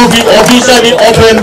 be officially opened.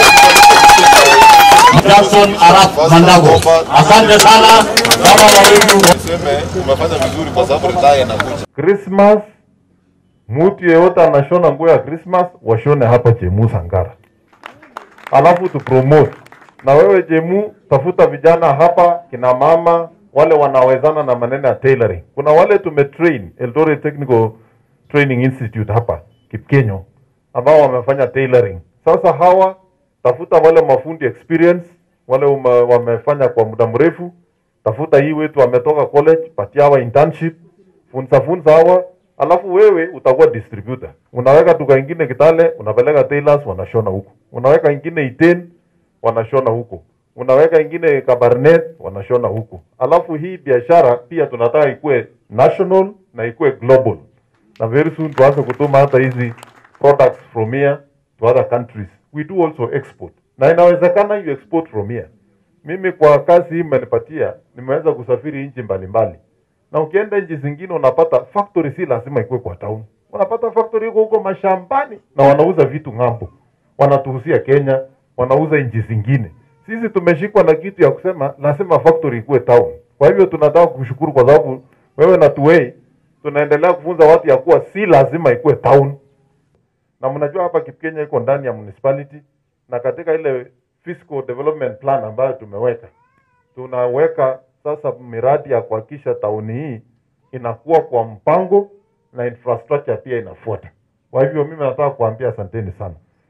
Jackson Arap Mandago. Asante sana kama wawili Niseme umefanya vizuri kwa sababu ridhaa inakuja. Christmas, mtu yeyote anashona nguo ya Christmas washone hapa Jemu Sangara, alafu tu promote. Na wewe Jemu, tafuta vijana hapa, kina mama wale wanawezana na maneno ya tailoring. Kuna wale tumetrain Eldoret Technical Training Institute hapa Kipkenyo, ambao wamefanya tailoring. Sasa hawa tafuta wale mafundi experience, wale ume, wamefanya kwa muda mrefu. Tafuta hii wetu wametoka college, patia hawa internship funza funza hawa, alafu wewe utakuwa distributor. Unaweka duka ingine Kitale, unapeleka tailors wanashona huko, unaweka ingine Iten wanashona huko, unaweka ingine Kabarnet wanashona huko. Alafu hii biashara pia tunataka ikue national na ikue global, na very soon tuanze kutuma hata hizi products from here to other countries. We do also export, na inawezekana you export from here. Mimi kwa kazi hii mmenipatia, nimeweza kusafiri nchi mbalimbali na ukienda nchi zingine unapata factory si lazima ikuwe kwa town. Unapata factory iko huko mashambani na wanauza vitu ng'ambo, wanatuhusia Kenya, wanauza nchi zingine. Sisi tumeshikwa na kitu ya kusema lazima factory ikuwe town. Kwa hivyo tunataka kushukuru kwa sababu wewe na Tuwei tunaendelea kufunza watu ya kuwa si lazima ikuwe town, na mnajua hapa Kipkenya iko ndani ya municipality, na katika ile fiscal development plan ambayo tumeweka tunaweka sasa miradi ya kuhakikisha tauni hii inakuwa kwa mpango na infrastructure pia inafuata. Kwa hivyo mimi nataka kuambia asanteni sana.